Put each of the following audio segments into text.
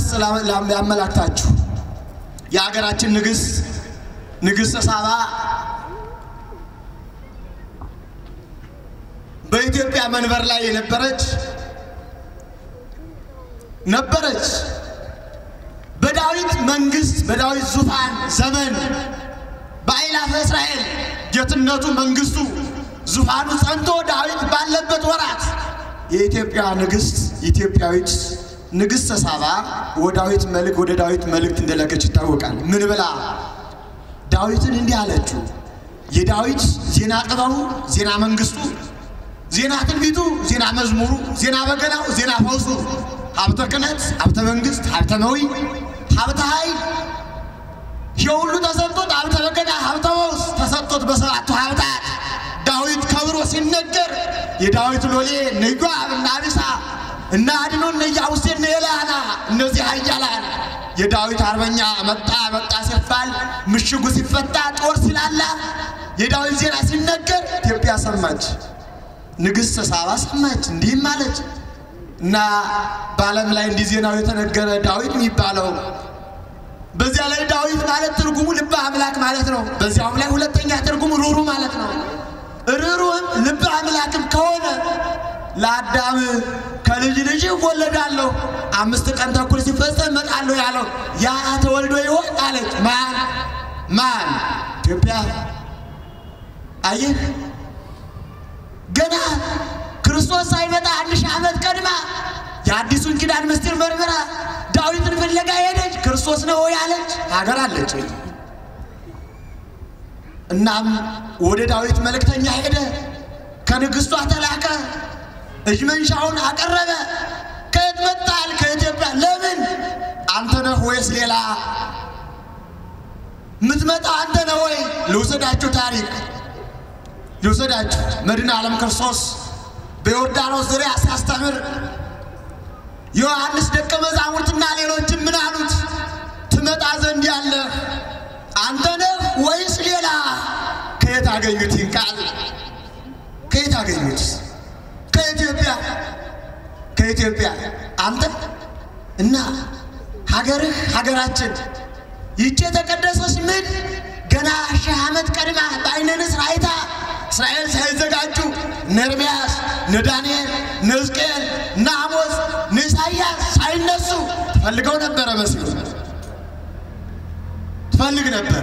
ገጽ ያመላክታችሁ። የሀገራችን ንግሥት ንግሥተ ሳባ በኢትዮጵያ መንበር ላይ የነበረች ነበረች። በዳዊት መንግስት በዳዊት ዙፋን ዘመን በአእላፈ እስራኤል ጌትነቱ መንግስቱ ዙፋኑ ጸንቶ ዳዊት ባለበት ወራት የኢትዮጵያ ንግስት ኢትዮጵያዊት ንግሥተ ሳባ ወዳዊት መልክ ወደ ዳዊት መልእክት እንደላከች ይታወቃል። ምን ብላ ዳዊትን እንዲህ አለችው። የዳዊት ዜና ጥበቡ፣ ዜና መንግስቱ፣ ዜና ትንቢቱ፣ ዜና መዝሙሩ፣ ዜና በገናው፣ ዜና ፈውሱ፣ ሀብተ ክህነት፣ ሀብተ መንግስት፣ ሀብተ መዊ፣ ሀብተ ኃይል ይህ ሁሉ ተሰጥቶት ሀብተ በገና፣ ሀብተ ፈውስ ተሰጥቶት በሰባቱ ሀብታት ዳዊት ከብሮ ሲነገር የዳዊት ሎሌ እነ ኢዮአብ እነ አቢሳ እነ አድኖ እነ ኢያቡስቴ እነ ኤልያና እነዚህ ኃያላን የዳዊት አርበኛ መጣ መጣ ሲባል ምሽጉ ሲፈታ ጦር ሲላላ የዳዊት ዜና ሲነገር ኢትዮጵያ ሰማች። ንግሥተ ሳባ ሰማች። እንዲህም አለች እና በዓለም ላይ እንዲህ ዜናው የተነገረ ዳዊት የሚባለው በዚያ ላይ ዳዊት ማለት ትርጉሙ ልበ አምላክ ማለት ነው። በዚያውም ላይ ሁለተኛ ትርጉሙ ሩሩ ማለት ነው። ርሩህም ልበ አምላክም ከሆነ ለአዳም ከልጅ ልጅ እወለዳለሁ አምስት ቀን ተኩል ሲፈጸም እመጣለሁ ያለው ያ ተወልዶ ይሆን አለች። ማን ማን? ኢትዮጵያ። አየህ ገና ክርስቶስ ሳይመጣ አንድ ሺህ ዓመት ቀድማ የአዲሱን ኪዳን ምስጢር መርምራ ዳዊትን ፍለጋ ሄደች። ክርስቶስ ነው ያለች ሀገር አለች። እናም ወደ ዳዊት መልእክተኛ ሄደ። ከንግሥቷ ተላከ። እጅ መንሻውን አቀረበ። ከየት መጣል? ከኢትዮጵያ። ለምን? አንተ ነህ ወይስ ሌላ? ምትመጣ አንተ ነህ ወይ? ልውሰዳችሁ፣ ታሪክ ልውሰዳችሁ። መድኃኔ ዓለም ክርስቶስ በዮርዳኖስ ዙሪያ ሲያስተምር ዮሐንስ ደቀ መዛሙርትና ሌሎችም ምን አሉት? ትመጣ ዘንድ ያለህ አንተ ነህ ወይስ ሌላ? ከየት አገኙት? ይህን ቃል ከየት አገኙት? ከኢትዮጵያ ከኢትዮጵያ። አንተ እና ሀገርህ ሀገራችን ይቺ የተቀደሰች ምድር ገና ሺህ ዓመት ቀድማ በዓይነ ንስር አይታ እስራኤል ሳይዘጋጁ እነ ኤርምያስ እነ ዳንኤል እነ ሕዝቅኤል እነ አሞጽ እነ ኢሳይያስ ሳይነሱ ትፈልገው ነበረ መስሎ ትፈልግ ነበረ።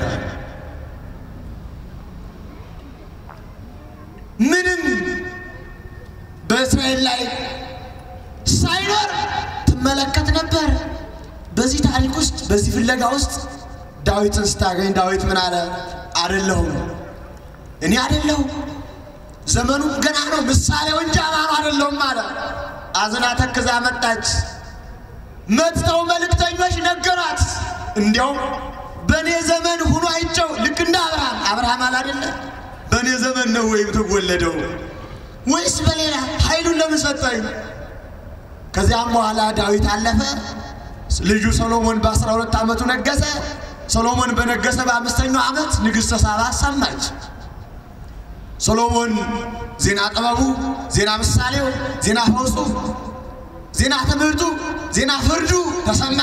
ምንም በእስራኤል ላይ ሳይኖር ትመለከት ነበር። በዚህ ታሪክ ውስጥ በዚህ ፍለጋ ውስጥ ዳዊትን ስታገኝ ዳዊት ምን አለ? አይደለሁም እኔ አይደለሁም፣ ዘመኑ ገና ነው፣ ምሳሌው እንጂ አማኑ አይደለሁም አለ። አዝና ተክዛ መጣች። መጥተው መልእክተኞች ነገሯት። እንዲያውም በእኔ ዘመን ሁኖ አይቸው ልክ እንደ አብርሃም አብርሃም አላደለ በእኔ ዘመን ነው ወይም ትወለደው ወይስ በሌላ ኃይሉን ለምን ሰጠኝ? ከዚያም በኋላ ዳዊት አለፈ። ልጁ ሰሎሞን በአስራ ሁለት ዓመቱ ነገሰ። ሰሎሞን በነገሰ በአምስተኛው ዓመት ንግሥተ ሳባ ሰማች። ሰሎሞን ዜና ጥበቡ፣ ዜና ምሳሌው፣ ዜና ፈውሱ፣ ዜና ትምህርቱ፣ ዜና ፍርዱ ተሰማ።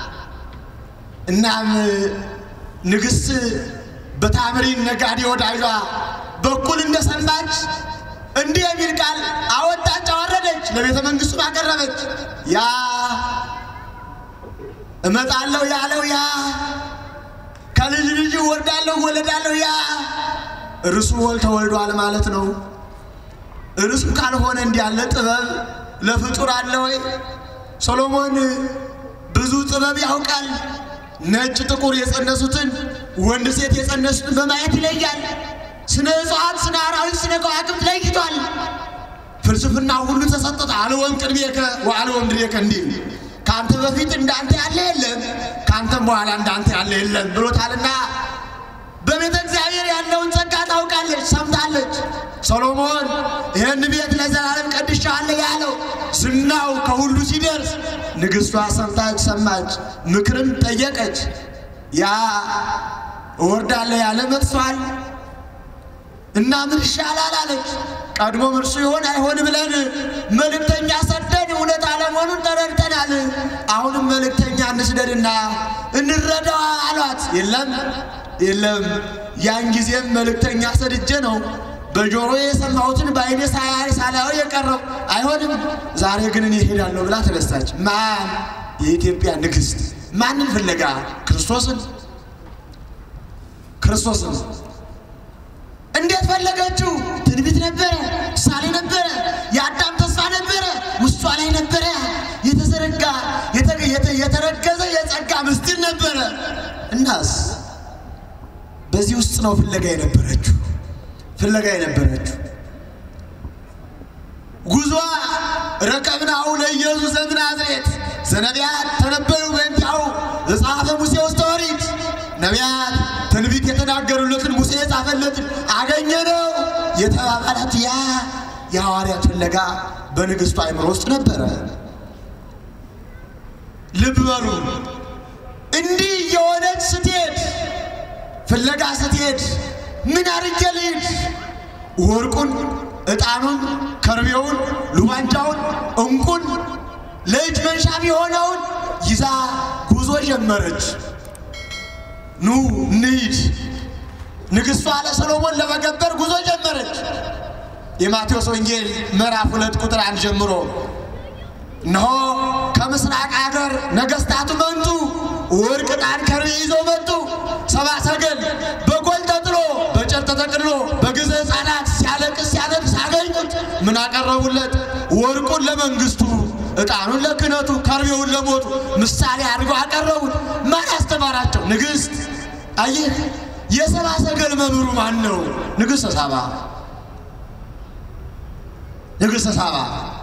እናም ንግሥት በታምሪን ነጋዴ ወዳጇ በኩል እንደሰማች እንዲህ የሚል ቃል አወጣች፣ አወረደች፣ ለቤተ መንግሥቱም አቀረበች። ያ እመጣለሁ ያለው ያ ከልጅ ልጅ ወርዳለሁ ወለዳለሁ ያ እርሱ ወል ተወልዷል ማለት ነው። እርሱ ካልሆነ እንዲህ ያለ ጥበብ ለፍጡር አለ ወይ? ሰሎሞን ብዙ ጥበብ ያውቃል። ነጭ ጥቁር የጸነሱትን ወንድ ሴት የጸነሱትን በማየት ይለያል። ስነ እጽዋት፣ ስነ አራዊት፣ ስነ ከዋክብት ለይቷል። ፍልስፍና ሁሉ ተሰጠት። አልወም ቅድሜከ ወአልወም ድሬከ እንዲል ከአንተ በፊት እንዳንተ ያለ የለም፣ ከአንተም በኋላ እንዳንተ ያለ የለም ብሎታልና በቤተ እግዚአብሔር ያለውን ጸጋ ታውቃለች፣ ሰምታለች። ሰሎሞን ይህን ቤት ለዘላለም ቀድሻለሁ ያለው ዝናው ከሁሉ ሲደርስ ንግሥቷ ሰምታች፣ ሰማች፣ ምክርም ጠየቀች። ያ እወርዳለሁ ያለ መጥቷል እና ምን ይሻላል አለች። ቀድሞም እርሱ ይሆን አይሆን ብለን መልእክተኛ ሰደን እውነት አለመሆኑን ተረድተናል። አሁንም መልእክተኛ እንስደድና እንረዳ አሏት። የለም የለም፣ ያን ጊዜም መልእክተኛ ሰድጄ ነው በጆሮ የሰማሁትን በዓይኔ ሳያይ ሳላየው የቀረው አይሆንም። ዛሬ ግን እኔ እሄዳለሁ ብላ ተነሳች። ማን? የኢትዮጵያ ንግሥት። ማንን ፍለጋ? ክርስቶስን ክርስቶስን እንዴት ፈለገችው? ትንቢት ነበረ፣ ምሳሌ ነበረ፣ የአዳም ተስፋ ነበረ፣ ውስጧ ላይ ነበረ። የተዘረጋ የተረገዘ የጸጋ ምስጢር ነበረ። እናስ በዚህ ውስጥ ነው ፍለጋ የነበረችው ፍለጋ የነበረችው ጉዟ ረከብናሁ ለኢየሱስ ዘምናዝሬት ዘነቢያት ተነበዩ በእንቲአሁ ዘጸሐፈ ሙሴ ውስተ ኦሪት ነቢያት ትንቢት የተናገሩለትን ሙሴ የጻፈለትን አገኘነው የተባባላት ያ የሐዋርያት ፍለጋ በንግሥቱ አእምሮ ውስጥ ነበረ። ልብ በሉ። እንዲህ የሆነች ስትሄድ ፍለጋ ስትሄድ ምን አድርጌ ልሂድ? ወርቁን፣ ዕጣኑን፣ ከርቤውን፣ ሉባንጃውን፣ እንቁን ለእጅ መንሻም የሆነውን ይዛ ጉዞ ጀመረች። ኑ እንሂድ። ንግሥቷ ለሰሎሞን ለመገበር ጉዞ ጀመረች። የማቴዎስ ወንጌል ምዕራፍ ሁለት ቁጥር አንድ ጀምሮ እነሆ ከምስራቅ አገር ነገሥታቱ መጡ፣ ወርቅ፣ ዕጣን፣ ከርቤ ይዘው መጡ። ሰባ ሰገል በጎል ተጥሎ በጨርቅ ተጠቅልሎ በግዘ ሕፃናት ሲያለቅስ ሲያነቅስ አገኙት። ምን አቀረቡለት? ወርቁን ለመንግስቱ፣ ዕጣኑን ለክህነቱ፣ ከርቤውን ለሞቱ ምሳሌ አድርገው አቀረቡት። ማን ያስተማራቸው? ንግሥት። አየህ፣ የሰባ ሰገል መምህሩ ማን ነው? ንግሥተ ሳባ። ንግሥተ ሳባ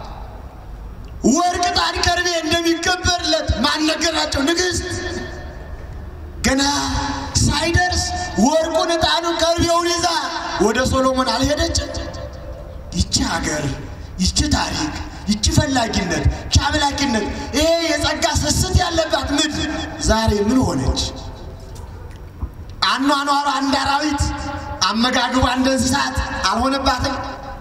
ወርቅ፣ ዕጣን፣ ከርቤ እንደሚገበርለት ማን ነገራቸው? ንግሥት። ገና ሳይደርስ ወርቁን፣ ዕጣኑን፣ ከርቤውን ይዛ ወደ ሶሎሞን አልሄደችም? ይቺ ሀገር፣ ይቺ ታሪክ፣ ይቺ ፈላጊነት፣ ይቺ አምላኪነት፣ ይሄ የጸጋ ስስት ያለባት ምድር ዛሬ ምን ሆነች? አኗኗሯ እንደ አራዊት፣ አመጋግቧ እንደ እንስሳት አልሆነባትም?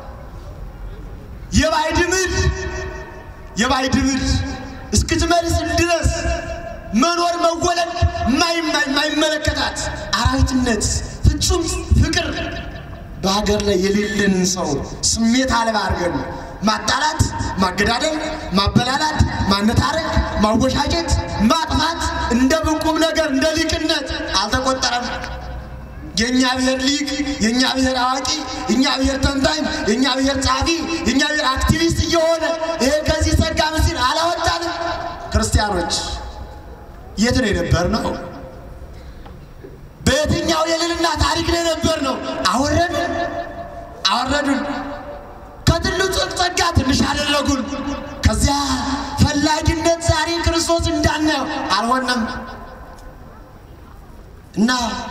የባዕድ ምድር የባዕድ ምድር እስክትመልስ ድረስ መኖር መወለድ የማይመለከታት አራዊትነት፣ ፍጹም ፍቅር በሀገር ላይ የሌለንን ሰው ስሜት አልባ አድርገን ማጣላት፣ ማገዳደል፣ ማበላላት፣ ማነታረክ፣ ማወሻጀት፣ ማጥፋት እንደ ብቁም ነገር እንደ ሊቅነት አልተቆጠረም። የእኛ ብሔር ሊቅ፣ የእኛ ብሔር አዋቂ፣ የእኛ ብሔር ተንታኝ፣ የእኛ ብሔር ጸሐፊ፣ የእኛ ብሔር አክቲቪስት እየሆነ ይሄ ከዚህ ጸጋ ምስል አላወጣንም። ክርስቲያኖች የት ነው የነበር ነው? በየትኛው የልልና ታሪክ ነው የነበር ነው? አወረዱን አወረዱን። ከትልቁ ጸጋ ትንሽ አደረጉን። ከዚያ ፈላጊነት ዛሬ ክርስቶስ እንዳናየው አልሆነም እና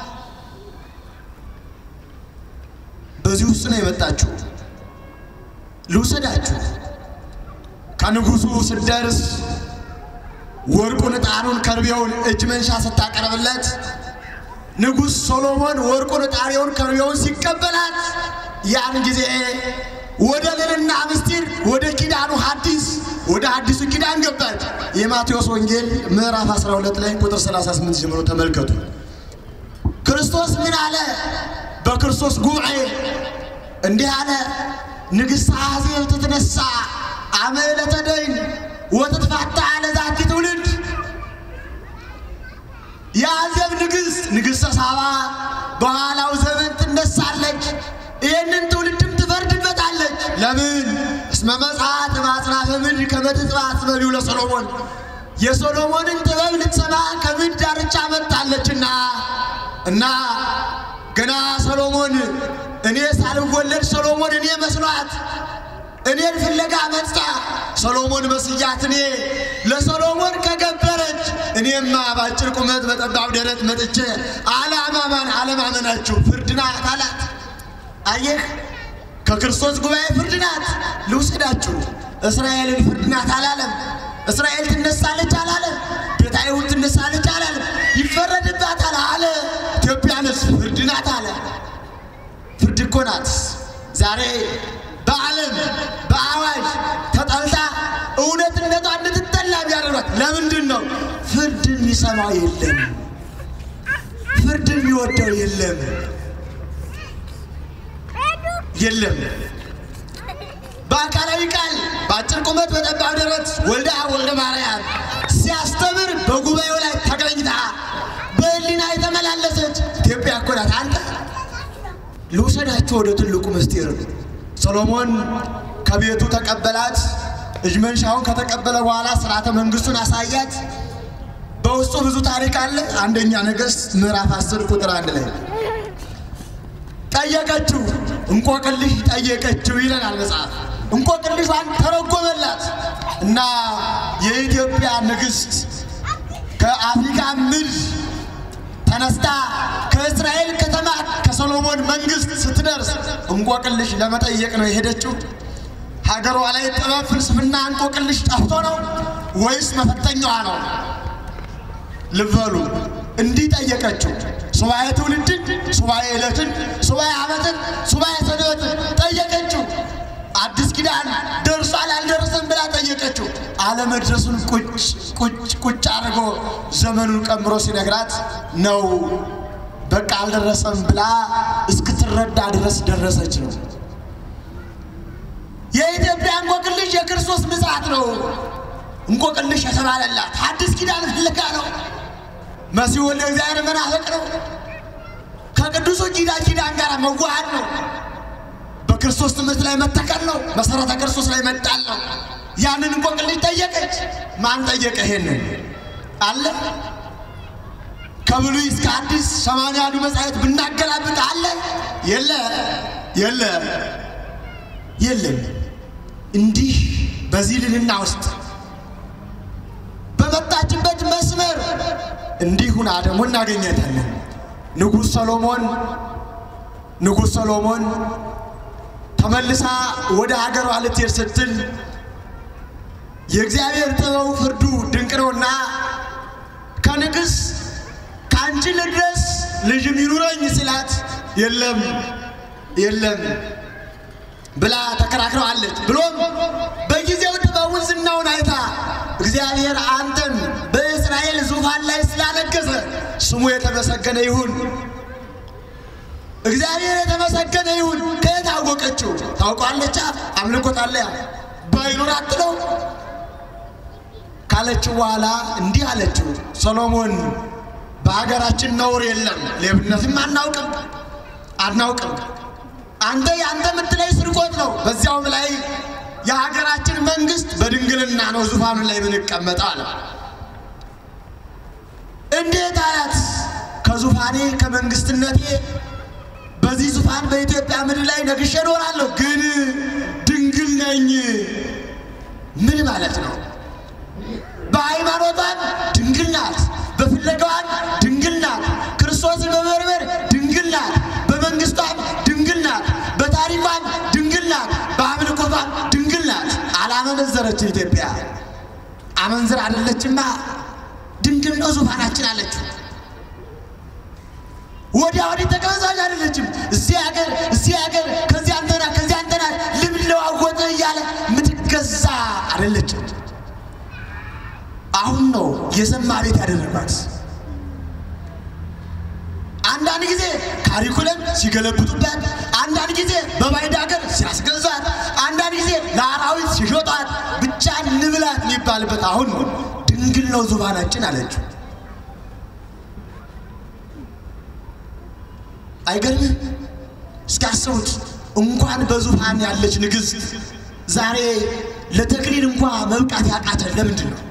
በዚህ ውስጥ ነው የመጣችሁ። ልውሰዳችሁ። ከንጉሱ ስትደርስ ወርቁን፣ ዕጣኑን፣ ከርቤውን እጅ መንሻ ስታቀርብለት ንጉሥ ሶሎሞን ወርቁን፣ ዕጣኔውን፣ ከርቤውን ሲቀበላት ያን ጊዜ ወደ ልልና ምስጢር ወደ ኪዳኑ ሐዲስ ወደ አዲሱ ኪዳን ገባች። የማቴዎስ ወንጌል ምዕራፍ 12 ላይ ቁጥር 38 ጀምሮ ተመልከቱ። ክርስቶስ ምን አለ? በክርስቶስ ጉባኤ እንዲህ አለ። ንግሥት አዜብ ትትነሳ አመ ዕለተ ደይን ወትትፋታ ለዛቲ ትውልድ። የአዜብ ንግሥት ንግሥተ ሳባ በኋላው ዘመን ትነሳለች፣ ይህንን ትውልድም ትፈርድበታለች። ለምን? እስመ መጽሐት በአጽናፈ ምድር ከመ ትጽባሕ በሊሁ ለሰሎሞን የሶሎሞንን ጥበብ ልትሰማ ከምድር ዳርቻ መጥታለችና እና ገና ሰሎሞን እኔ ሳልወለድ ሰሎሞን እኔ መስሏት እኔን ፍለጋ መጥታ ሰሎሞን መስያት እኔ ለሰሎሞን ከገበረች እኔማ ባጭር ቁመት በጠባብ ደረት መጥቼ አለማማን አለማመናችሁ ፍርድ ናት አላት። አየህ ከክርስቶስ ጉባኤ ፍርድ ናት። ልውሰዳችሁ እስራኤልን ፍርድ ናት አላለም። እስራኤል ትነሳለች አላለም። ቤተ አይሁድ ትነሳለች አላለም። ይፈረድባታል አለ። ኢትዮጵያንስ ፍርድ ናት አለ። ፍርድ እኮ ናት። ዛሬ በዓለም በአዋጅ ተጠልታ እውነትን ተደረገላት። ለምንድን ነው? ፍርድን የሚሰማው የለም፣ ፍርድን የሚወደው የለም የለም። በአካላዊ ቃል በአጭር ቁመት በጠባብ ደረት ወልደ አብ ወልደ ማርያም ሲያስተምር በጉባኤው ላይ ተገኝታ በሕሊና የተመላለሰች ኢትዮጵያ እኮ ናት። አንተ ልውሰዳችሁ ወደ ትልቁ ምስጢር። ሰሎሞን ከቤቱ ተቀበላት። እጅ መንሻውን ከተቀበለ በኋላ ስርዓተ መንግስቱን አሳያት። በውስጡ ብዙ ታሪክ አለ። አንደኛ ነገሥት ምዕራፍ 10 ቁጥር አንድ ላይ ጠየቀችው፣ እንቆቅልሽ ጠየቀችው ይለናል መጽሐፍ። እንቆቅልሿን ተረጎመላት እና የኢትዮጵያ ንግሥት ከአፍሪካ ምድር ተነስታ ከእስራኤል ከተማ ከሰሎሞን መንግስት ስትደርስ እንቆቅልሽ ለመጠየቅ ነው የሄደችው። ሀገሯ ላይ ጥበብ፣ ፍልስፍና፣ እንቆቅልሽ ጠፍቶ ነው ወይስ መፈተኛዋ ነው? ልበሉ እንዲህ ጠየቀችው። ሱባኤ ትውልድን፣ ሱባኤ ዕለትን፣ ሱባኤ ዓመትን፣ ሱባኤ ሰንበትን ጠየቀችው። አዲስ ኪዳን ደርሷል አልደረሰም ብላ ጠየቀችው። አለመድረሱን ቁጭ ቁጭ ቁጭ አድርጎ ዘመኑን ቀምሮ ሲነግራት ነው በቃ አልደረሰም ብላ እስክትረዳ ድረስ ደረሰች ነው። የኢትዮጵያ እንቆቅልሽ የክርስቶስ ምጽአት ነው። እንቆቅልሽ የተባለላት አዲስ ኪዳን ፍለጋ ነው። መሲሁ ወልደ እግዚአብሔር መናፈቅ ነው። ከቅዱሱ ኪዳን ኪዳን ጋር መዋሃድ ነው። በክርስቶስ ትምህርት ላይ መተከል ነው። መሰረተ ክርስቶስ ላይ መጣል ነው። ያንን እንቆቅልሽ ጠየቀች። ማን ጠየቀ? ይሄንን አለ ከብሉይ እስከ አዲስ ሰማንያ አንዱ መጻሕፍት ብናገላብጥ አለ የለ የለ የለም። እንዲህ በዚህ ልልና ውስጥ በመጣችበት መስመር እንዲህ ሁና ደግሞ እናገኘታለን። ንጉሥ ሰሎሞን ንጉሥ ሰሎሞን ተመልሳ ወደ ሀገሯ ልትሄድ ስትል የእግዚአብሔር ጥበቡ ፍርዱ ድንቅ ነውና ከንግሥ ከአንቺ ልድረስ ልጅም ይኑረኝ ሲላት የለም የለም ብላ ተከራክረዋለች። ብሎም በጊዜው ጥበቡን ዝናውን አይታ እግዚአብሔር አንተን በእስራኤል ዙፋን ላይ ስላነገሰ ስሙ የተመሰገነ ይሁን፣ እግዚአብሔር የተመሰገነ ይሁን። ከየት አወቀችው? ታውቋለች። አምልኮት አለ ባይኖራት ነው ካለችው በኋላ እንዲህ አለችው፣ ሰሎሞን በሀገራችን ነውር የለም፣ ሌብነትም አናውቅም አናውቅም አንተ የአንተ የምትለይ ስርቆት ነው። በዚያውም ላይ የሀገራችን መንግስት በድንግልና ነው ዙፋኑ ላይ የምንቀመጠው አለ። እንዴት አላት? ከዙፋኔ ከመንግስትነቴ በዚህ ዙፋን በኢትዮጵያ ምድር ላይ ነግሼ እኖራለሁ፣ ግን ድንግል ነኝ። ምን ማለት ነው? በሃይማኖቷም ድንግል ናት፣ በፍለጋዋም ድንግል ናት፣ ክርስቶስን በመርመር ድንግል ናት፣ በመንግስቷም ድንግል ናት፣ በታሪኳም ድንግል ናት፣ በአምልኮቷም ድንግል ናት። አላመነዘረችም። ኢትዮጵያ አመንዝር አይደለችማ፣ ድንግል ነው ዙፋናችን አለችው። ወዲያ ወዲህ ተቀበዛች አይደለችም። እዚህ ሀገር እዚህ ሀገር ከዚህ አንተና ከዚህ አንተና ልብል ለዋወጥ እያለ ምትገዛ አይደለችም። አሁን ነው የዘማ ቤት ያደረጓት። አንዳንድ ጊዜ ካሪኩለም ሲገለብጡበት፣ አንዳንድ ጊዜ በባዕድ ሀገር ሲያስገዛት፣ አንዳንድ ጊዜ ለአራዊት ሲሾጧት፣ ብቻ ንብላት የሚባልበት አሁን ነው። ድንግል ነው ዙፋናችን አለችው። አይገርምም? እስኪ አስቡት። እንኳን በዙፋን ያለች ንግሥት ዛሬ ለተክሊል እንኳ መብቃት ያቃተን ለምንድን ነው?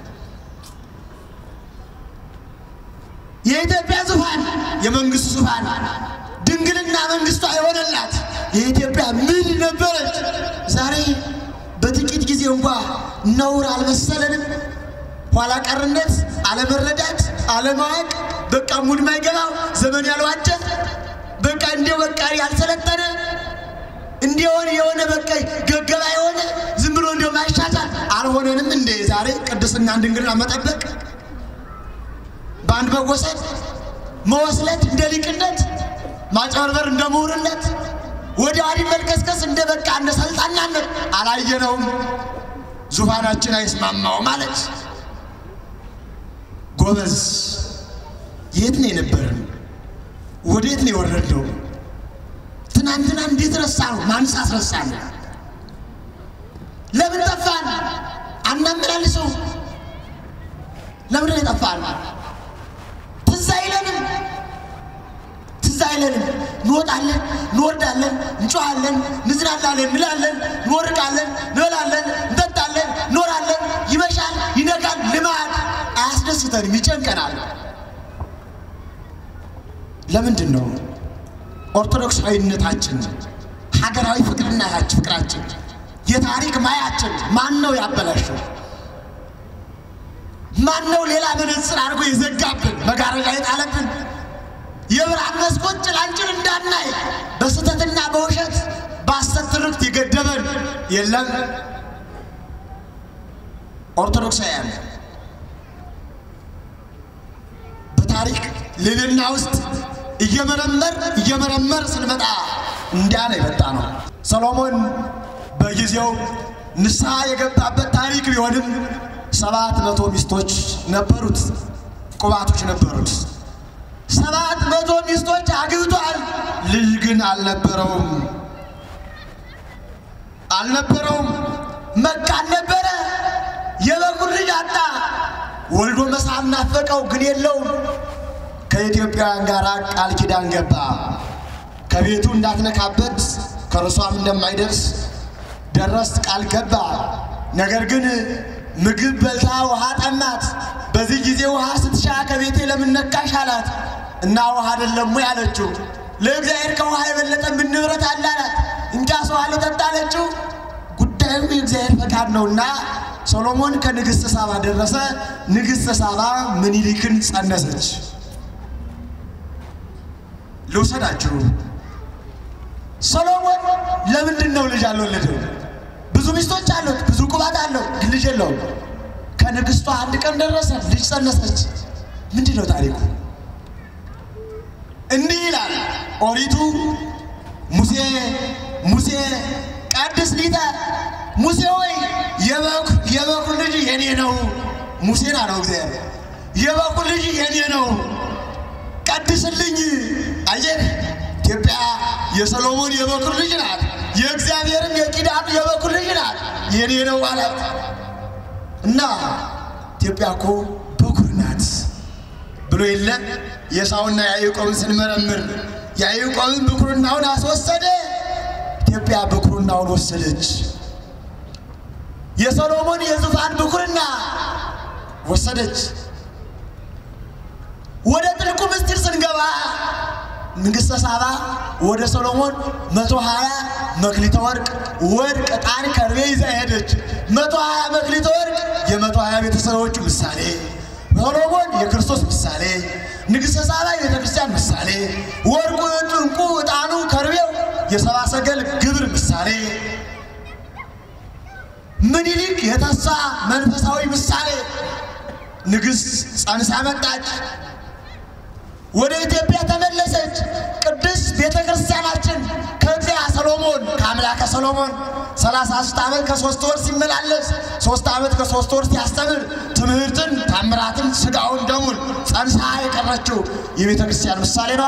የኢትዮጵያ ዙፋን የመንግስቱ ዙፋን ድንግልና መንግስቷ የሆነላት የኢትዮጵያ ምን ነበረች? ዛሬ በጥቂት ጊዜ እንኳ ነውር አልመሰለንም። ኋላ ቀርነት፣ አለመረዳት፣ አለማወቅ፣ በቃ ሙድ ማይገባው ዘመን ያልዋጀ በቃ እንዲው በቃ ያልሰለጠነ እንዲሆን የሆነ በቃ ገገባ የሆነ ዝም ብሎ እንዲው ማሻሻል አልሆነንም እንዴ? ዛሬ ቅድስና ድንግልና መጠበቅ በአንድ መወሰድ መወስለት እንደ ሊቅነት ማጭበርበር እንደ ምሁርነት ወደ ወዲህ መልከስከስ እንደ በቃ እንደ ሰልጣናነት አላየነውም። ዙፋናችን አይስማማው ማለት ጎበዝ የት ነው የነበርን? ወዴት ነው የወረድነው? ትናንትና እንዴት ረሳ ነው? ማንስ አስረሳን? ለምን ጠፋን? አናመላልሰው። ለምን ነው የጠፋን? ትዝ አይለንም፣ ትዝ አይለንም። እንወጣለን፣ እንወርዳለን፣ እንጮኻለን፣ እንዝናናለን፣ እንላለን፣ እንወርቃለን፣ እንበላለን፣ እንጠጣለን፣ እንኖራለን። ይመሻል፣ ይነጋል። ልማድ አያስደስተንም፣ ይጨንቀናል። ለምንድን ነው ኦርቶዶክሳዊነታችን ሀገራዊ ፍቅርናታችን ፍቅራችን የታሪክ ማያችን ማን ነው ያበላሸው? ማን ነው ሌላ መነጽር አድርጎ የዘጋብን መጋረጃ የጣለብን? የብርሃን መስኮት ጭላንጭል እንዳናይ በስህተትና በውሸት በሐሰት ትርክት የገደበን የለም። ኦርቶዶክሳውያን በታሪክ ልዕልና ውስጥ እየመረመር እየመረመር ስንመጣ እንዲያ ነው የመጣ ነው። ሰሎሞን በጊዜው ንስሐ የገባበት ታሪክ ቢሆንም ሰባት መቶ ሚስቶች ነበሩት፣ ቁባቶች ነበሩት። ሰባት መቶ ሚስቶች አግብቷል። ልጅ ግን አልነበረውም አልነበረውም። መካን ነበረ። የበኩር ልጅ አጣ። ወልዶ መሳም ናፈቀው፣ ግን የለውም። ከኢትዮጵያውያን ጋር ቃል ኪዳን ገባ። ከቤቱ እንዳትነካበት ከእርሷም እንደማይደርስ ደረስ ቃል ገባ። ነገር ግን ምግብ በልታ ውሃ ጠማት። በዚህ ጊዜ ውሃ ስትሻ ከቤቴ ለምን ነካሽ አላት እና ውሃ አይደለም ወይ አለችው። ለእግዚአብሔር ከውሃ የበለጠ ምን ንብረት አለ አላት። እንኪያስ ውሃ ልጠጣ አለችው። ጉዳዩ የእግዚአብሔር ፈቃድ ነውና ሰሎሞን ከንግሥተ ሳባ ደረሰ። ንግሥተ ሳባ ምኒልክን ጸነሰች። ልውሰዳችሁ። ሰሎሞን ለምንድን ነው ልጅ አልወለደም? ብዙ ሚስቶች አሉት፣ ብዙ ቁባት አለው፣ ግን ልጅ የለውም። ከንግሥቷ አንድ ቀን ደረሰ፣ ልጅ ጸነሰች። ምንድን ነው ታሪኩ? እንዲህ ይላል ኦሪቱ ሙሴ ሙሴ ቀድስ ሊተ ሙሴ ሆይ የበኩር ልጅ የኔ ነው። ሙሴን አለው እግዚአብሔር የበኩር ልጅ የኔ ነው ቀድስልኝ። አየህ ኢትዮጵያ የሰሎሞን የበኩር ልጅ ናት። የእግዚአብሔርም የኪዳኑ የበኩር ልጅ ናት። የኔ ነው ማለት እና ኢትዮጵያ እኮ በኩር ናት ብሎ የለ የሳውና ያዕቆብን ስንመረምር ያዕቆብን ብኩርናውን አስወሰደ። ኢትዮጵያ ብኩርናውን ወሰደች። የሰሎሞን የዙፋን ብኩርና ወሰደች። ወደ ጥልቁ ምስጢር ስንገባ ንግሥተ ሳባ ወደ ሰሎሞን መቶ ሀያ መክሊተ ወርቅ ወርቅ፣ ዕጣን፣ ከርቤ ይዛ ሄደች። መቶ ሀያ መክሊተ ወርቅ የመቶ ሀያ ቤተሰቦቹ ምሳሌ፣ ሰሎሞን የክርስቶስ ምሳሌ፣ ንግሥተ ሳባ የቤተ ክርስቲያን ምሳሌ፣ ወርቁ፣ ዕንቁ፣ ዕጣኑ፣ ከርቤው የሰባ ሰገል ግብር ምሳሌ፣ ምኒልክ የተስፋ መንፈሳዊ ምሳሌ። ንግሥት ጸንሳ መጣች። ወደ ኢትዮጵያ ተመለሰች። ቅድስት ቤተ ክርስቲያናችን ከዚያ ሰሎሞን ከአምላከ ሰሎሞን ሰላሳ ሶስት ዓመት ከሶስት ወር ሲመላለስ ሶስት ዓመት ከሶስት ወር ሲያስተምር ትምህርትን፣ ታምራትን፣ ስጋውን ደሙን ጸንሳ የቀረችው የቤተ ክርስቲያን ምሳሌ ነዋ።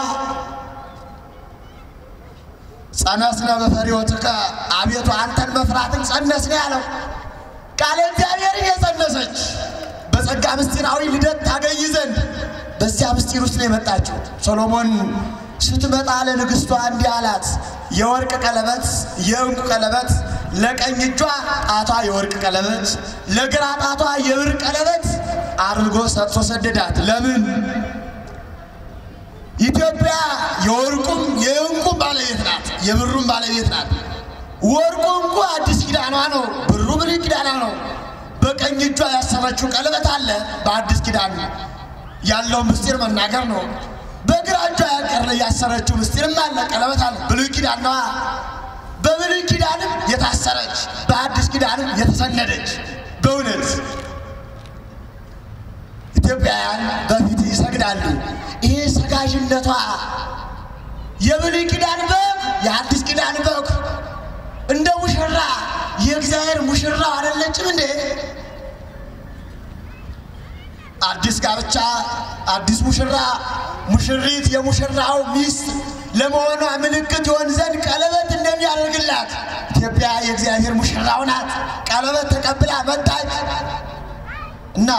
ጸነስነ በፈሪሆትከ አቤቱ አንተን መፍራትን ጸነስነ ያለው ቃለ እግዚአብሔርን የጸነሰች በጸጋ ምስጢራዊ ልደት ታገኝ ዘንድ በዚያ ምስጢር ውስጥ ነው የመጣችው። ሰሎሞን ስትመጣ ለንግሥቷ እንዲህ አላት፣ የወርቅ ቀለበት፣ የዕንቁ ቀለበት፣ ለቀኝ እጇ ጣቷ የወርቅ ቀለበት፣ ለግራ ጣቷ የብር ቀለበት አድርጎ ሰጥቶ ሰደዳት። ለምን? ኢትዮጵያ የወርቁም የዕንቁም ባለቤት ናት፣ የብሩም ባለቤት ናት። ወርቁ እንቁ አዲስ ኪዳኗ ነው፣ ብሩ ብሉይ ኪዳኗ ነው። በቀኝ እጇ ያሰረችው ቀለበት አለ በአዲስ ኪዳን ያለው ምስጢር መናገር ነው። በግራ እጇ ያቀረ ያሰረችው ምስጢርም አለ ቀለበት አለ ብሉይ ኪዳን ነዋ። በብሉይ ኪዳንም የታሰረች በአዲስ ኪዳንም የተሰነደች በእውነት ኢትዮጵያውያን በፊት ይሰግዳሉ። ይሄ ሰጋዥነቷ የብሉይ ኪዳን በግ የአዲስ ኪዳን በግ እንደ ሙሽራ የእግዚአብሔር ሙሽራው አይደለችም እንዴ? አዲስ ጋብቻ፣ አዲስ ሙሽራ፣ ሙሽሪት የሙሽራው ሚስት ለመሆኗ ምልክት ይሆን ዘንድ ቀለበት እንደሚያደርግላት ኢትዮጵያ የእግዚአብሔር ሙሽራው ናት። ቀለበት ተቀብላ መጣች እና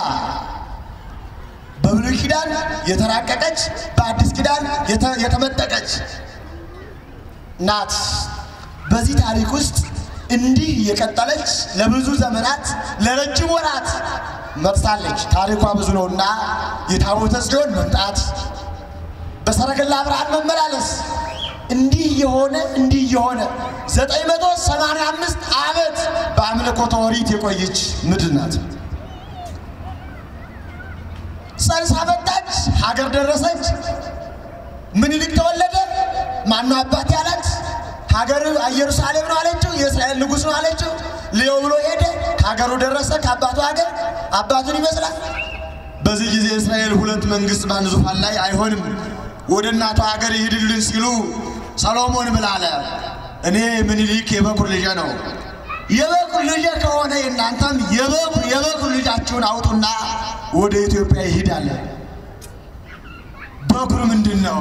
በብሉይ ኪዳን የተራቀቀች በአዲስ ኪዳን የተመጠቀች ናት። በዚህ ታሪክ ውስጥ እንዲህ የቀጠለች ለብዙ ዘመናት ለረጅም ወራት መጥታለች። ታሪኳ ብዙ ነውና የታቦተ ጽዮን መምጣት፣ በሰረገላ ብርሃን መመላለስ እንዲህ የሆነ እንዲህ የሆነ ዘጠኝ መቶ ሰማንያ አምስት ዓመት በአምልኮተ ኦሪት የቆየች ምድር ናት። ጸንሳ መጣች፣ ሀገር ደረሰች። ምኒልክ ተወለደ። ማነው አባት ያላት? ሀገር ኢየሩሳሌም ነው አለችው። የእስራኤል ንጉሥ ነው አለችው። ልየው ብሎ ሄደ። ከሀገሩ ደረሰ። ከአባቱ ሀገር አባቱን ይመስላል። በዚህ ጊዜ እስራኤል ሁለት መንግስት በአንድ ዙፋን ላይ አይሆንም፣ ወደ እናቱ ሀገር ይሂድልን ሲሉ ሰሎሞን ምን አለ? እኔ ምኒልክ የበኩር ልጄ ነው። የበኩር ልጄ ከሆነ የእናንተም የበኩር የበኩር ልጃችሁን አውጡና ወደ ኢትዮጵያ ይሂዳለ። በኩር ምንድን ነው?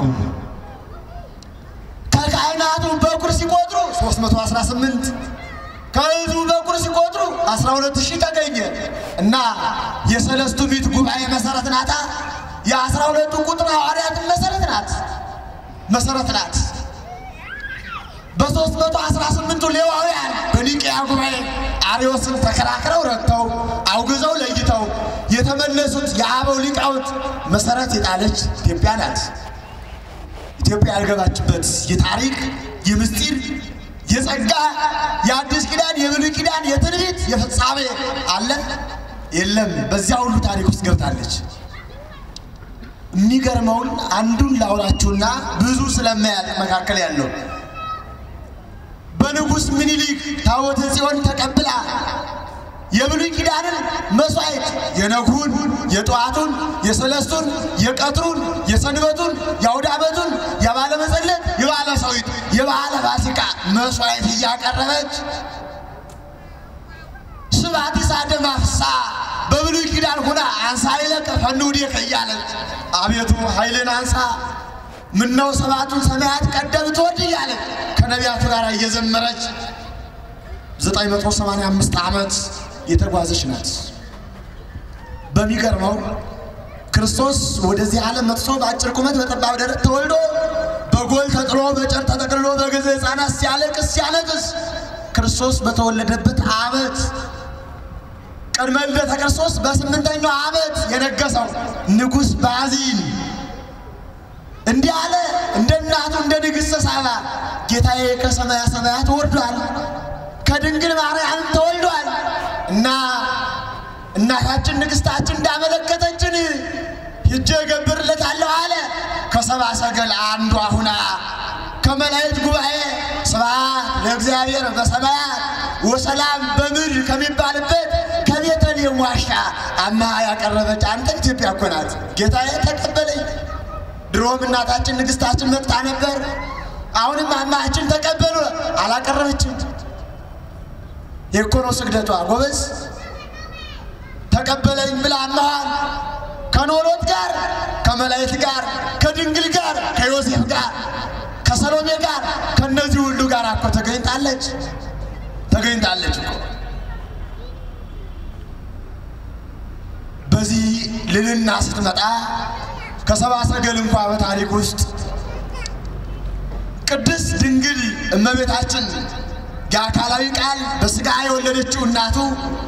ከካህናቱ በኩር ሲቆጥሩ 318 ከህዝቡ በኩር ሲቆጥሩ 12 ሺህ ተገኘ እና የሰለስቱ ምዕት ጉባኤ መሰረት ናታ። የአስራ ሁለቱ ቁጥር ሐዋርያትን መሰረት ናት መሰረት ናት። በሦስት መቶ አስራ ስምንቱ ሌዋውያን በኒቅያ ጉባኤ አርዮስን ተከራክረው ረድተው አውግዘው ለይተው የተመለሱት የአበው ሊቃውንት መሰረት የጣለች ኢትዮጵያ ናት። ኢትዮጵያ ያልገባችበት የታሪክ የምስጢር የጸጋ የአዲስ ኪዳን የብሉይ ኪዳን የትንቢት የፍጻሜ አለ የለም። በዚያ ሁሉ ታሪክ ውስጥ ገብታለች። የሚገርመውን አንዱን ላውራችሁና ብዙ ስለማያልቅ መካከል ያለው በንጉሥ ምኒልክ ታቦተ ጽዮን ተቀብላ የብሉይ ኪዳንን መስዋዕት የነጉን፣ የጠዋቱን፣ የሰለስቱን፣ የቀትሩን፣ የሰንበቱን፣ የአውደ ዓመቱን፣ የባለ መጸለት፣ የባለ ሰዊት፣ የባለ ፋሲካ መስዋዕት እያቀረበች ስብሐቲስ አደማፍሳ በብሉይ ኪዳን ሁና አንሳ ይለቀ ፈንውዴከ እያለች አቤቱ ኃይልን አንሳ ምነው ሰባቱን ሰማያት ቀደም ትወድ እያለች ከነቢያቱ ጋር እየዘመረች 985 ዓመት የተጓዘች ናት። በሚገርመው ክርስቶስ ወደዚህ ዓለም መጥቶ በአጭር ቁመት በጠባብ ደረት ተወልዶ በጎል ተጥሎ በጨርቅ ተጠቅልሎ በገዛ ሕፃናት ሲያለቅስ ሲያለቅስ ክርስቶስ በተወለደበት ዓመት ቅድመ ልደተ ክርስቶስ በስምንተኛው ዓመት የነገሰው ንጉሥ ባዚን እንዲህ አለ። እንደ እናቱ እንደ ንግሥተ ሳባ ጌታዬ ከሰማያ ሰማያት ወርዷል፣ ከድንግል ማርያም ተወልዷል እና እናታችን ንግሥታችን እንዳመለከተችን ሂጄ እገብርለታለሁ አለ። ከሰባ ሰገል አንዷ ሁና ከመላእክት ጉባኤ ስብሐት ለእግዚአብሔር በሰማያት ወሰላም በምድር ከሚባልበት ከቤተልሔም ዋሻ አምሃ ያቀረበች አንተ ኢትዮጵያ እኮ ናት። ጌታዬ ተቀበለኝ። ድሮም እናታችን ንግሥታችን መጥታ ነበር። አሁንም አማችን ተቀበሉ አላቀረበችም። የኮኖ ስግደቷ ጎበዝ ተቀበለኝ ብላ አማሃን ከኖሎት ጋር ከመላእክት ጋር ከድንግል ጋር ከዮሴፍ ጋር ከሰሎሜ ጋር ከነዚህ ሁሉ ጋር እኮ ተገኝታለች ተገኝታለች እኮ። በዚህ ልልና ስትመጣ ከሰባ ሰገል እንኳ በታሪክ ውስጥ ቅድስት ድንግል እመቤታችን የአካላዊ ቃል በሥጋ የወለደችው እናቱ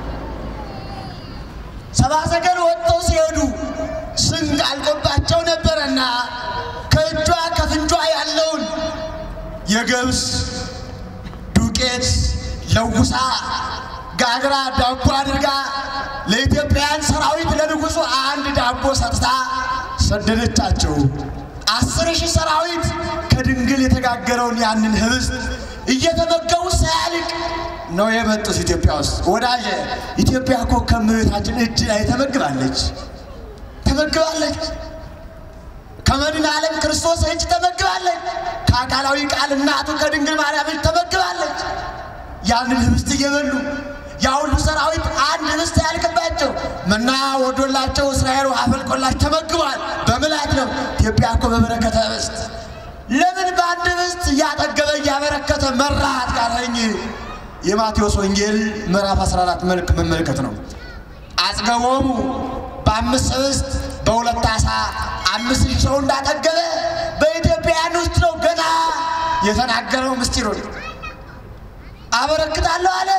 ሰባ ሰገል ወጥተው ሲሄዱ ስንቅ አልቆባቸው ነበረና ከእጇ ከፍንጇ ያለውን የገብስ ዱቄት ለውሳ ጋግራ ዳቦ አድርጋ ለኢትዮጵያውያን ሰራዊት ለንጉሡ አንድ ዳቦ ሰጥታ ሰደደቻቸው። አስር ሺህ ሰራዊት ከድንግል የተጋገረውን ያንን ህብስት እየተመገቡ ሳያልቅ ነው የመጡት ኢትዮጵያ ውስጥ። ወዳጄ ኢትዮጵያ እኮ ከእመቤታችን እጅ ላይ ተመግባለች ተመግባለች። ከመድኃኔ ዓለም ክርስቶስ እጅ ተመግባለች። ከአካላዊ ቃል እናቱ ከድንግል ማርያም እጅ ተመግባለች። ያንን ህብስት እየበሉ ያ ሁሉ ሰራዊት አንድ ርስት ያልቅባቸው መና ወዶላቸው እስራኤል ውሃ ፈልቆላቸው ተመግቧል። በምላት ነው። ኢትዮጵያ እኮ በበረከተ ኅብስት ለምን በአንድ ኅብስት እያጠገበ እያበረከተ መራት ካለኝ የማቴዎስ ወንጌል ምዕራፍ 14 መልክ መመልከት ነው። አጽገቦሙ በአምስት ኅብስት በሁለት ዓሣ አምስት ሺህ ሰው እንዳጠገበ በኢትዮጵያውያን ውስጥ ነው ገና የተናገረው ምስጢሩን አበረክታለሁ አለ።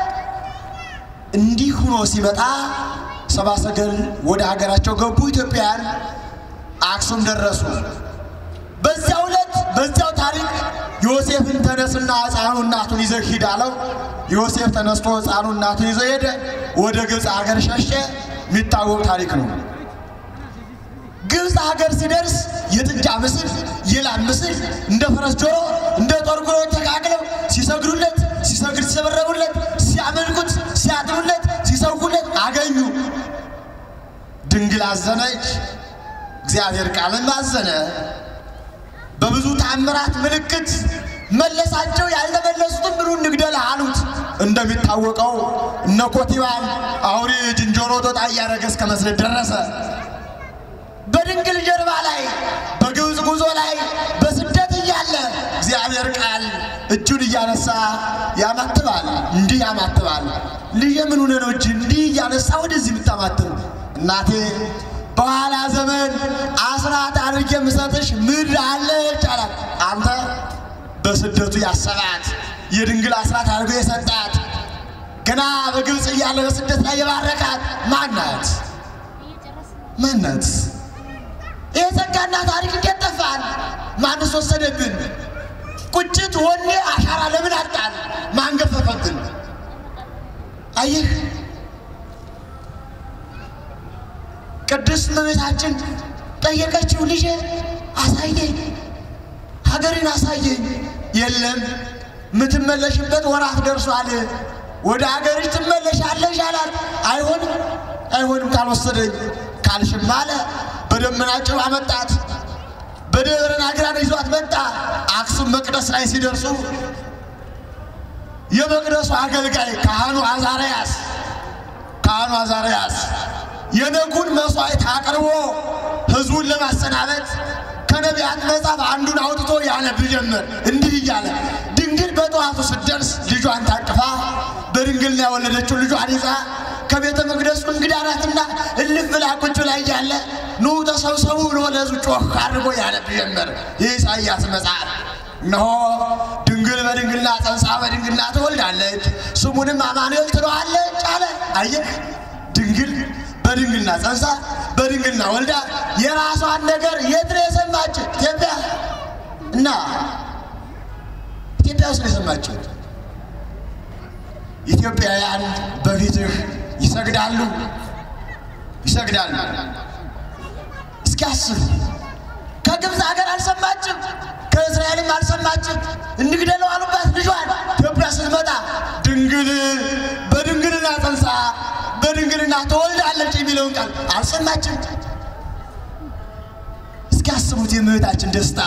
እንዲህ ሆኖ ሲመጣ ሰብአ ሰገል ወደ ሀገራቸው ገቡ። ኢትዮጵያውያን አክሱም ደረሱ። በዚያው ዕለት በዚያው ታሪክ ዮሴፍን ተነስና ሕፃኑ እናቱን ይዘህ ሂድ አለው። ዮሴፍ ተነስቶ ሕፃኑ እናቱን ይዘው ሄደ። ወደ ግብፅ ሀገር ሸሸ። የሚታወቅ ታሪክ ነው። ግብፅ ሀገር ሲደርስ የጥጃ ምስል፣ የላም ምስል እንደ ፈረስ ጆሮ፣ እንደ ጦር ጉሮ ተቃቅለው ሲሰግዱለት፣ ሲሰግድ ሲሰበረቡለት፣ ሲያመልኩት፣ ሲያጥኑለት፣ ሲሰውለት አገኙ። ድንግል አዘነች። እግዚአብሔር ቃልም አዘነ። በብዙ ታምራት ምልክት መለሳቸው። ያልተመለሱትም ብሉ እንግደል አሉት። እንደሚታወቀው እነ ኮቲባን አውሬ ዝንጀሮ ጦጣ እያደረገ እስከ መስለት ደረሰ። በድንግል ጀርባ ላይ በግብፅ ጉዞ ላይ በስደት እያለ እግዚአብሔር ቃል እጁን እያነሳ ያማትባል፣ እንዲህ ያማትባል። ልጄ ምን ሆነህ ነው እጅ እንዲህ እያነሳ ወደዚህ የምታማትብ? እናቴ በኋላ ዘመን አስራት አድርጌ የምሰጥሽ ምድር አለች አላት። አንተ በስደቱ ያሰባት የድንግል አስራት አድርጎ የሰጣት ገና በግብፅ እያለ በስደት ላይ የባረካት ማናት? ማናት? ይህ ጸጋና ታሪክ እንዴት ጠፋን? ማንስ ወሰደብን? ቁጭት፣ ወኔ፣ አሻራ ለምን አጣን? ማን ገፈፈብን? አየህ ቅድስት እመቤታችን ጠየቀችው፣ ልጄ አሳየኝ፣ ሀገሬን አሳየኝ። የለም የምትመለሽበት ወራት ደርሷል፣ ወደ ሀገርሽ ትመለሻለሽ አላት። አይሆንም አይሆንም ካልወሰደኝ ካልሽም አለ። በደመና ጭባ መጣት፣ በደብረ ናግራን ይዟት መጣ። አክሱም መቅደስ ላይ ሲደርሱ የመቅደሱ አገልጋይ ካህኑ አዛርያስ ካህኑ አዛርያስ የነጉን መስዋዕት አቅርቦ ሕዝቡን ለማሰናበት ከነቢያት መጽሐፍ አንዱን አውጥቶ ያነብ ጀመር። እንዲህ እያለ ድንግል በጠዋቱ ስትደርስ ልጇን ታቅፋ በድንግልና የወለደችው ልጇን ይዛ ከቤተ መቅደሱ እንግዳ ናትና እልፍ ብላ ቁጭ ላይ እያለ ኑ ተሰብሰቡ ብሎ ለሕዝቡ ጮህ አድርጎ ያነብ ጀመር። የኢሳይያስ መጽሐፍ እነሆ ድንግል በድንግልና ጸንሳ በድንግልና ትወልዳለች፣ ስሙንም አማኑኤል ትለዋለች አለ። አየህ ድንግል በድንግልና ጸንሳ በድንግልና ወልዳ የራሷን ነገር የት ነው የሰማችው? ኢትዮጵያ እና ኢትዮጵያ ውስጥ ነው የሰማችው። ኢትዮጵያውያን በፊትህ ይሰግዳሉ ይሰግዳሉ። እስኪ አስብ። ከግብፅ ሀገር አልሰማችም፣ ከእስራኤልም አልሰማችም። እንግደለው አሉባት ልጇን። ኢትዮጵያ ስትመጣ ድንግል በድንግልና ጸንሳ በድንግልና ተወልዳለች የሚለውን ቃል አልሰማችም። እስኪ አስቡት የእመቤታችን ደስታ።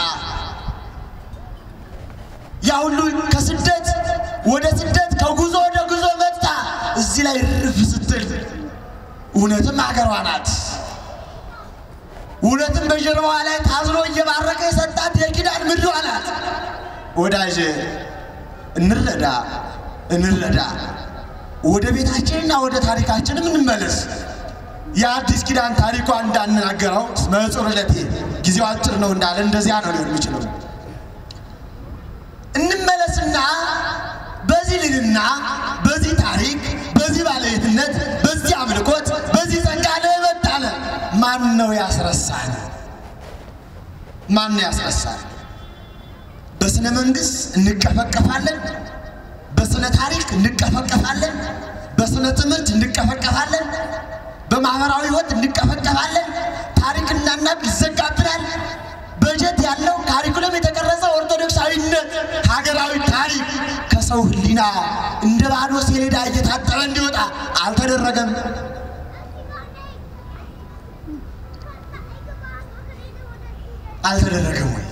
ያ ሁሉ ከስደት ወደ ስደት ከጉዞ ወደ ጉዞ መጥታ እዚህ ላይ ርፍ ስትል እውነትም አገሯ ናት። እውነትም በጀርባዋ ላይ ታዝሎ እየባረከ የሰጣት የኪዳን ምድሯ ናት። ወዳጅ እንረዳ እንረዳ ወደ ቤታችንና ወደ ታሪካችንም እንመለስ። የአዲስ ኪዳን ታሪኳ እንዳናገረው መጽር ዕለቴ ጊዜው አጭር ነው እንዳለ እንደዚያ ነው ሊሆን የሚችለው። እንመለስና በዚህ ልልና በዚህ ታሪክ በዚህ ባለቤትነት በዚህ አምልኮት በዚህ ጸጋ ለመጣለ ማን ነው ያስረሳል? ማን ነው ያስረሳል? በስነ መንግስት እንቀፈቀፋለን። በስነ ታሪክ እንቀፈቀፋለን። በስነ ትምህርት እንቀፈቀፋለን። በማህበራዊ ህይወት እንቀፈቀፋለን። ታሪክ እናናቅ ይዘጋብናል። በጀት ያለው ካሪኩለም የተቀረጸ ኦርቶዶክሳዊነት ሀገራዊ ታሪክ ከሰው ሕሊና እንደ ባዶ ሰሌዳ እየታጠበ እንዲወጣ አልተደረገም። አልተደረገም ወይ?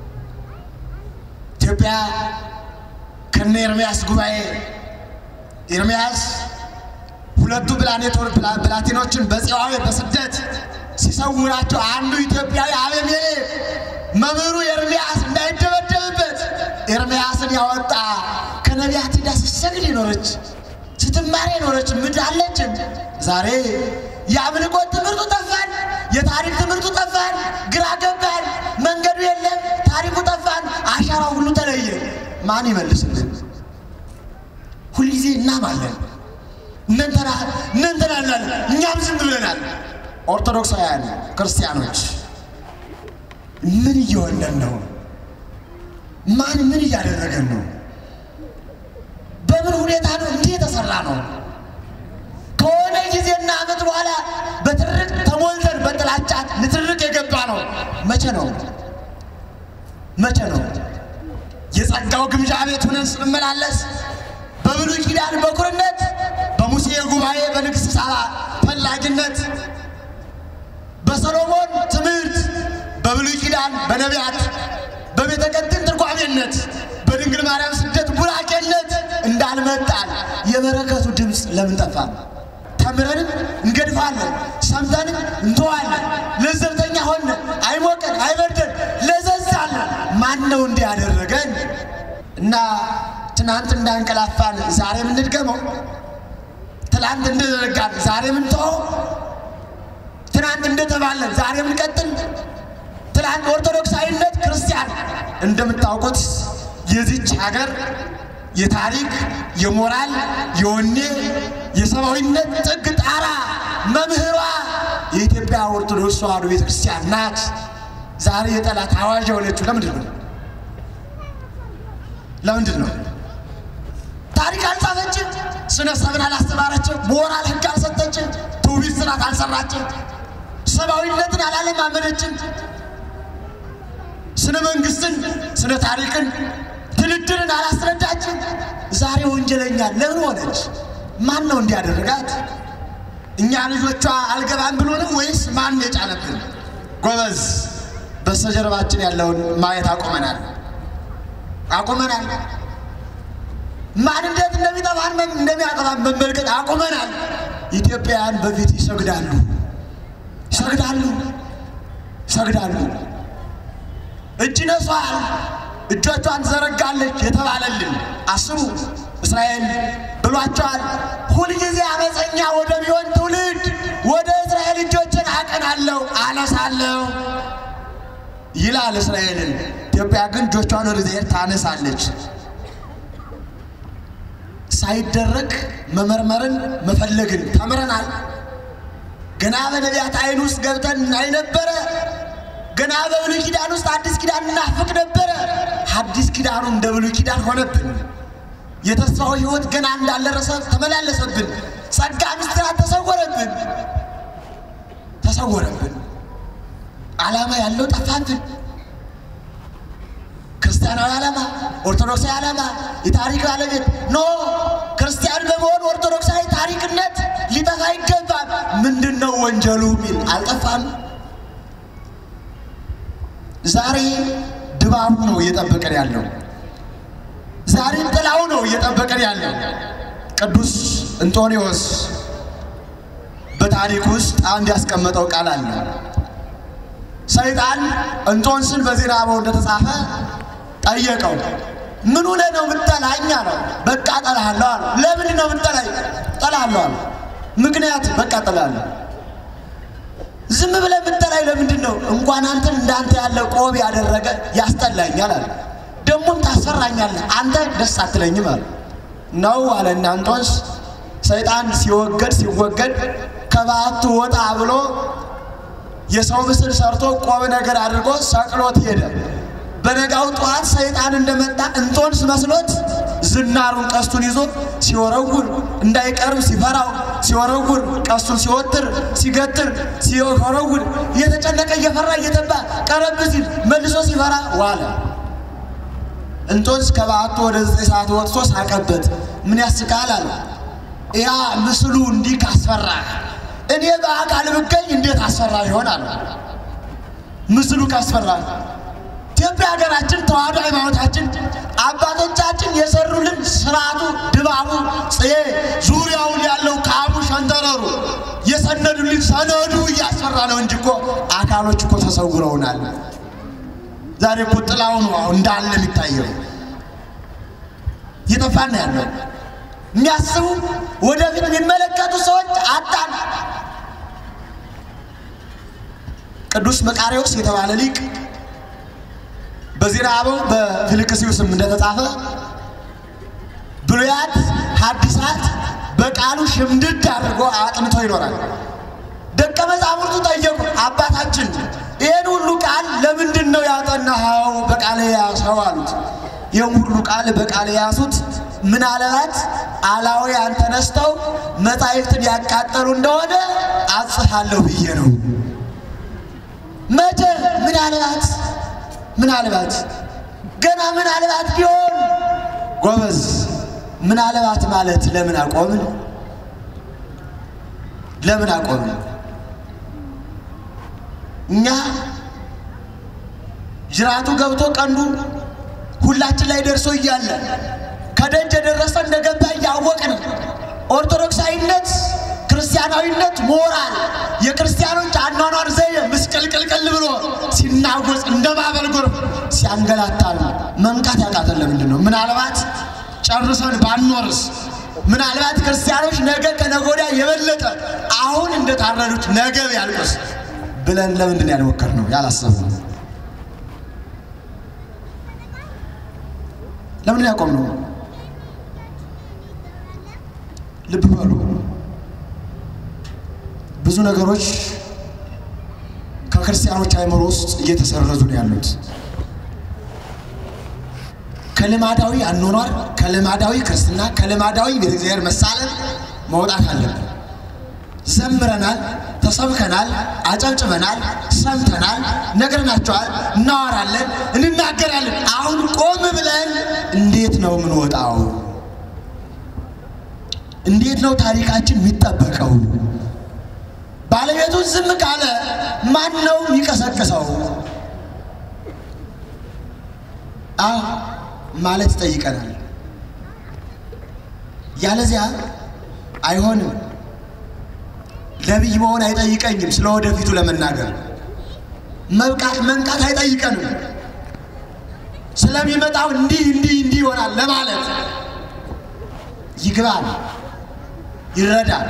ኢትዮጵያ ከነ ኤርምያስ ጉባኤ ኤርምያስ ሁለቱ ብላቴኖችን በጽዋዌ በስደት ሲሰውራቸው አንዱ ኢትዮጵያዊ አቤሜሌክ መምህሩ ኤርምያስ እንዳይደበደብበት ኤርምያስን ያወጣ ከነቢያት ሄዳ ስትሰግድ የኖረች ስትማር የኖረች ምድር አለችን። ዛሬ የአምልኮት ትምህርቱ ጠፋን፣ የታሪክ ትምህርቱ ጠፋን፣ ግራ ገባን፣ መንገዱ የለም፣ ታሪኩ ጠፋን፣ አሻራው ሁሉ ተለየ። ማን ይመልስልን? ሁልጊዜ እናማለን፣ እነንተና እነንተና እንላለን፣ እኛም ዝም ብለናል። ኦርቶዶክሳውያን ክርስቲያኖች ምን እየሆነን ነው? ማን ምን እያደረገን ነው? በምን ሁኔታ ነው እንዲህ የተሰራ ነው? ከሆነ ጊዜና ዓመት በኋላ በትርቅ ተሞልተን በጥላቻት ንትርቅ የገባ ነው። መቼ ነው መቼ ነው የጸጋው ግምጃ ቤት ሆነን ስንመላለስ በብሉይ ኪዳን በኩርነት በሙሴ ጉባኤ በንግሥት ሳባ ፈላጊነት በሰሎሞን ትምህርት በብሉይ ኪዳን በነቢያት በቤተ ቀጢን ትርጓሜነት በድንግል ማርያም ስደት ቡራኬነት እንዳልመጣን የበረከቱ ድምፅ ለምን ጠፋ? ተምረንም እንገድፋለን፣ ሰምተንም እንተዋለን። ለዘብተኛ ሆነ አይሞቀን አይበርደን ለዘዛለን። ማን ነው እንዲህ ያደረገን? እና ትናንት እንዳንቀላፋን ዛሬ ምንድገመው? ትናንት እንደዘረጋን ዛሬ ምንተወው? ትናንት እንደተባለን ዛሬ ምንቀጥል? ትናንት ኦርቶዶክሳዊነት ክርስቲያን እንደምታውቁት የዚች ሀገር የታሪክ የሞራል የወኔ የሰብአዊነት ጥግ ጣራ መምህሯ የኢትዮጵያ ኦርቶዶክስ ተዋሕዶ ቤተ ክርስቲያን ናት። ዛሬ የጠላት አዋዥ የሆነችው ለምንድን ነው? ለምንድን ነው? ታሪክ አልጻፈችም፣ ስነ ሰብን አላስተማረችም፣ ሞራል ሕግ አልሰጠችም፣ ትውፊት ስርዓት አልሰራችም፣ ሰብአዊነትን አላለማመነችም፣ ስነ መንግስትን ስነ ታሪክን ድልድልን አላስረዳችም። ዛሬ ወንጀለኛ ለምን ሆነች? ማን ነው እንዲያደርጋት? እኛ ልጆቿ አልገባም ብሎ ነው ወይስ ማን የጫነብን? ጎበዝ፣ በስተጀርባችን ያለውን ማየት አቁመናል አቁመናል። ማን እንዴት እንደሚጠፋን እንደሚያጠፋን መመልከት አቁመናል። ኢትዮጵያውያን በፊት ይሰግዳሉ ይሰግዳሉ ይሰግዳሉ። እጅ ነሷል እጆቿን ዘረጋለች የተባለልን አስቡ። እስራኤል ብሏቸዋል። ሁልጊዜ አመፀኛ ወደሚሆን ትውልድ ወደ እስራኤል እጆችን አቀናለሁ አነሳለሁ ይላል እስራኤልን። ኢትዮጵያ ግን እጆቿን ወደ እግዚአብሔር ታነሳለች። ሳይደረግ መመርመርን መፈለግን ተምረናል። ገና በነቢያት ዓይን ውስጥ ገብተን እናይ ነበረ። ገና በብሉይ ኪዳን ውስጥ አዲስ ኪዳን እናፍቅ ነበረ። አዲስ ኪዳኑ እንደ ብሉይ ኪዳን ሆነብን። የተስፋው ሕይወት ገና እንዳልደረሰ ተመላለሰብን። ጸጋ ምስጢራት ተሰወረብን ተሰወረብን። ዓላማ ያለው ጠፋብን። ክርስቲያናዊ ዓላማ፣ ኦርቶዶክሳዊ ዓላማ፣ የታሪክ ባለቤት ኖ ክርስቲያን በመሆን ኦርቶዶክሳዊ ታሪክነት ሊጠፋ ይገባል። ምንድን ነው ወንጀሉ ሚል አልጠፋም። ዛሬ ድባቡ ነው እየጠበቀን ያለው። ዛሬ ጥላው ነው እየጠበቀን ያለው። ቅዱስ እንጦንዮስ በታሪክ ውስጥ አንድ ያስቀመጠው ቃል አለ። ሰይጣን እንጦንስን በዜና አበው እንደተጻፈ ጠየቀው። ምን ሆነህ ነው የምትጠላኝ አለው። በቃ እጠላሃለሁ አለው። ለምንድን ነው የምትጠላኝ? እጠላሃለሁ አለው። ምክንያት በቃ እጠላለሁ። ዝም ብለህ የምትጠላኝ ለምንድን ነው? እንኳን አንተን እንዳንተ ያለ ቆብ ያደረገ ያስጠላኛል አለ። ደግሞም ታስፈራኛለህ፣ አንተ ደስ አትለኝም አለ። ነው አለና እንጦንስ ሰይጣን ሲወገድ ሲወገድ ከበዓቱ ወጣ ብሎ የሰው ምስል ሰርቶ ቆብ ነገር አድርጎ ሰቅሎት ሄደ። በነጋው ጠዋት ሰይጣን እንደመጣ እንጦንስ መስሎት ዝናሩን ቀስቱን ይዞ ሲወረውር እንዳይቀርብ ሲፈራው ሲወረውር ቀስቱን ሲወጥር ሲገትር ሲወረውር እየተጨነቀ እየፈራ እየተባ ቀረብ ሲል መልሶ ሲፈራ ዋለ። እንጦንስ ከበዓቱ ወደ ዘጠኝ ሰዓት ወጥቶ ሳቀበት። ምን ያስቃል አለ። ያ ምስሉ እንዲህ ካስፈራ እኔ በአካል ብገኝ እንዴት አስፈራ ይሆናል? ምስሉ ካስፈራ ኢትዮጵያ ሀገራችን ተዋህዶ ሃይማኖታችን አባቶቻችን የሰሩልን ስርዓቱ፣ ድባቡ፣ ጽዬ ዙሪያውን ያለው ካቡ ሸንተረሩ የሰነዱልን ሰነዱ እያስፈራ ነው እንጂ እኮ አካሎች እኮ ተሰውረውናል። ዛሬ እኮ ጥላው ነው አሁን እንዳለ የሚታየው እየጠፋን ነው ያለው። የሚያስቡ ወደፊት የሚመለከቱ ሰዎች አጣን። ቅዱስ መቃርዮስ የተባለ ሊቅ በዜና አበው በፊልክስዩስም እንደተጻፈ ብሉያት ሐዲሳት በቃሉ ሽምድድ አድርጎ አጥንቶ ይኖራል። ደቀ መዛሙርቱ ጠየቁ፣ አባታችን ይህን ሁሉ ቃል ለምንድን ነው ያጠናኸው በቃል የያዝኸው አሉት። ይህም ሁሉ ቃል በቃል የያዙት ምናልባት አላውያን ተነስተው መጻሕፍትን ያቃጠሉ እንደሆነ አጽፋለሁ ብዬ ነው። መቼ ምናልባት ምናልባት ገና ምናልባት ቢሆን ጎበዝ፣ ምናልባት ማለት ለምን አቆምን? ለምን አቆምን? እኛ ጅራቱ ገብቶ ቀንዱ ሁላችን ላይ ደርሶ እያለ ከደጅ የደረሰ እንደገባ እያወቅን ኦርቶዶክሳዊነት፣ ክርስቲያናዊነት፣ ሞራል የክርስቲያኖች አኗኗር ዘዬ ምስቅልቅልቅል ብሎ ሲናጎጽ እንደ ማዕበል ጎርፍ ሲያንገላታል መንቃት ያቃተን ለምንድን ነው? ምናልባት ጨርሰን ባንኖርስ? ምናልባት ክርስቲያኖች ነገ ከነገ ወዲያ የበለጠ አሁን እንደታረዱት ነገ ያልቁስ ብለን ለምንድን ነው ያልሞከርነው ያላሰብነው? ለምን ያቆምነው? ልብ በሉ። ብዙ ነገሮች ከክርስቲያኖች አእምሮ ውስጥ እየተሰረዙ ነው ያሉት። ከልማዳዊ አኗኗር፣ ከልማዳዊ ክርስትና፣ ከልማዳዊ ቤተ እግዚአብሔር መሳለም መውጣት አለብን። ዘምረናል፣ ተሰብከናል፣ አጨብጭበናል፣ ሰምተናል፣ ነግረናቸዋል፣ እናወራለን፣ እንናገራለን። አሁን ቆም ብለን እንዴት ነው የምንወጣው? እንዴት ነው ታሪካችን የሚጠበቀው? ባለቤቱን ዝም ካለ ማን ነው የሚቀሰቅሰው? አዎ ማለት ይጠይቀናል። ያለዚያ አይሆንም። ነቢይ መሆን አይጠይቀኝም። ስለ ወደፊቱ ለመናገር መብቃት መንቃት አይጠይቀንም። ስለሚመጣው እንዲህ እንዲህ እንዲህ ይሆናል ለማለት ይግባል፣ ይረዳል።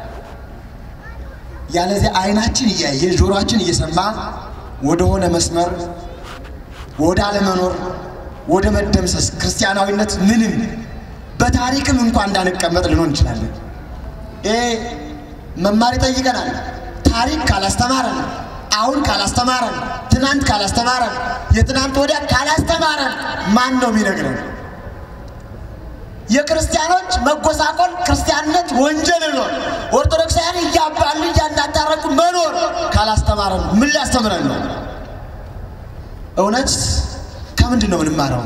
ያለዚያ አይናችን እያየ ጆሮአችን እየሰማ ወደሆነ መስመር ወደ አለመኖር ወደ መደምሰስ ክርስቲያናዊነት ምንም በታሪክም እንኳን እንዳንቀመጥ ልንሆን እንችላለን። ይሄ መማር ይጠይቀናል። ታሪክ ካላስተማረን፣ አሁን ካላስተማረን፣ ትናንት ካላስተማረን፣ የትናንት ወዲያ ካላስተማረን ማን ነው የሚነግረን? የክርስቲያኖች መጎሳቆል ክርስቲያንነት ወንጀል ነው። ኦርቶዶክሳውያን እያባሉ እያንዳታረቁ መኖር ካላስተማረን ምን ሊያስተምረን ነው? እውነት ከምንድን ነው የምንማረው?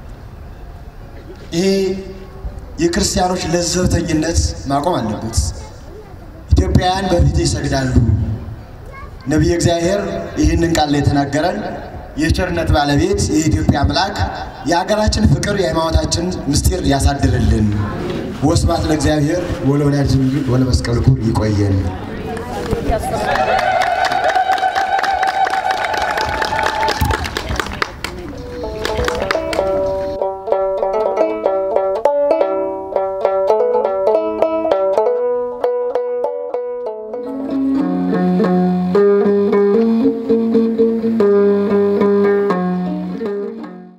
ይሄ የክርስቲያኖች ለዘብተኝነት ማቆም አለበት። ኢትዮጵያውያን በፊት ይሰግዳሉ። ነቢየ እግዚአብሔር ይህንን ቃል ላይ የተናገረን የቸርነት ባለቤት የኢትዮጵያ አምላክ የሀገራችን ፍቅር የሃይማኖታችን ምስጢር ያሳድርልን። ወስብሐት ለእግዚአብሔር ወለወላዲቱ ድንግል ወለመስቀሉ ክቡር። ይቆየን።